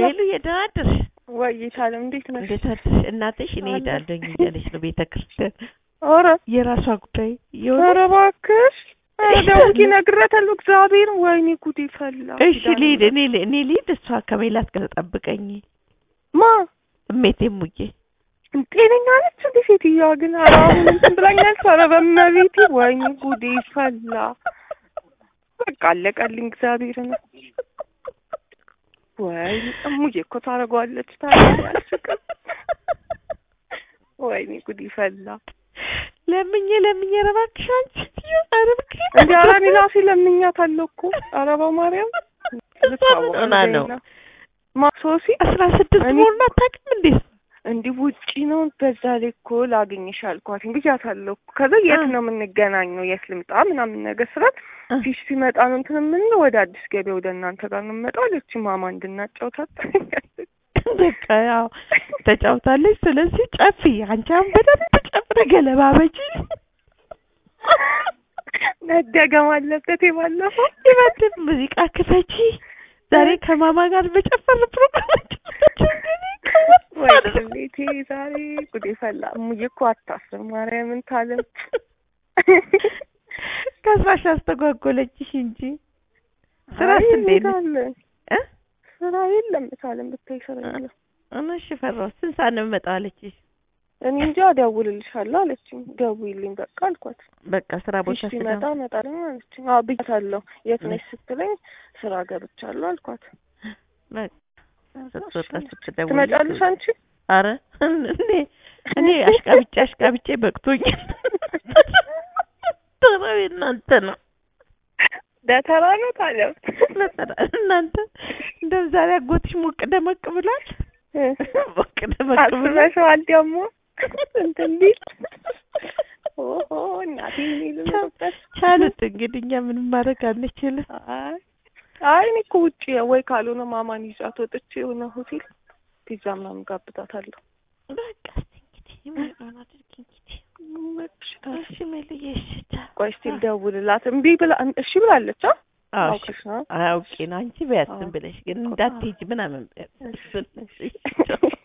ሜሉ የደህና አደርሽ? ወይ ታለም እንዴት ነሽ? እንዴት አደርሽ? እናትሽ እኔ አለሁ። ሄዳለሁኝ እያለች ነው ቤተ ክርስቲያን። ኧረ የራሷ ጉዳይ ኧረ የሆነ እባክሽ ኧረ ደውዬ እነግራታለሁ። እግዚአብሔር ወይኔ ጉዴ ፈላ። እሺ ኪዳነ ልሂድ ምሕረት። እኔ ል- እኔ ልሂድ እሷ ከሜላት ጋር ተጠብቀኝ ማ እሜቴ ሙዬ ጤነኛ ነች እንዴ ሴትዮዋ? ግን ኧረ አሁን እንትን ብላኛለች። ኧረ በእመቤቴ ወይኔ ጉዴ ፈላ። በቃ አለቀልኝ። እግዚአብሔርን ወይኔ እሙዬ እኮ ታደርገዋለች። ታዲያ አያስቅም? ወይኔ ጉዴ ፈላ። ለምኜ ለምኜ ኧረ እባክሽ አንቺ ሴትዮ ኧረ እባክሽ እንዲ ኧረ እኔ እራሴ ለምኛታለሁ እኮ ኧረ በማርያም እሷ ምን ሆና ነው? ማ ሶሲ አስራ ስድስት እኔ- መሆኑን አታውቅም እንዴ? እንዲህ ውጪ ነው በዛ ላይ እኮ ላገኝሽ አልኳት ብያታለሁ እኮ ከዛ የት አ- ነው የምንገናኘው የት ልምጣ ምናምን ነገር ስላት አ- ፊሽ ሲመጣ ነው እንትን የምንለው ወደ አዲስ ገበያ ወደ እናንተ ጋር ነው የምመጣው አለች ማማ እንድናጫውታት በቃ ያው ተጫውታለች። ስለዚህ ጨፊ አንቺ አሁን በደንብ ጨፍረ ገለባበጪ። መደገም አለበት የባለፈው ይበልጥ ሙዚቃ ክፈቺ። ዛሬ ከማማ ጋር በጨፈር ፕሮግራም ወይ ቤቴ ዛሬ ጉዴ ፈላ እሙዬ እኮ አታስብ ማርያምን ታለም ከስራሽ አስተጓጎለችሽ እንጂ ስራስ አይ እንዴት ነው? እንሄዳለን። እ? ስራ የለም ታለም ብታይ ስራ የለም እሺ ፈራሁ። ስንት ሰዓት ነው የምመጣው አለችሽ? እኔ እንጃ እደውልልሻለሁ አለችኝ ደውዪልኝ በቃ አልኳት በቃ ስራ ቦታ ፊሽ ሲመጣ ስደውል እመጣለሁ አለችኝ አዎ ብያታለሁ የት ነሽ ስትለኝ ስራ ገብቻለሁ አልኳት በቃ ስትወጣ ስትደውል ትመጫለሽ አንቺ አረ እኔ እኔ አሽቃብጬ አሽቃብጬ በቅቶኛል። ተራው እናንተ ነው ደተራ ነው ታለም ለተራ እናንተ እንደው ዛሬ አጎትሽ ሞቅ ደመቅ ብሏል። ሞቅ ደመቅ ብሏል። አስበሽዋል ደግሞ እንትን ቢል ኦሆ እናቴ እኔ ልምጣበት ቻሉት እንግዲህ እኛ ምንም ማድረግ አንችልም። አይ አይ እኔ እኮ ውጪ ወይ ካልሆነ ማማን ይዛት ወጥቼ የሆነ ሆቴል ፒዛ ምናምን ጋብዛታለሁ በቃ እስኪ እንግዲህ የማይሆን አድርጊ እንግዲህ። እሺ መልዬ እሺ ቻው። ቆይ እስኪ ልደውልላት እምቢ ብላ እሺ ብላለች አ አዎ እሺ አውቀሽ ነው አውቄ ነው አንቺ በያት ዝም አዎ። ብለሽ ግን እንዳትሄጂ ምናምን በያት። እሺ፣ እሺ ቻው።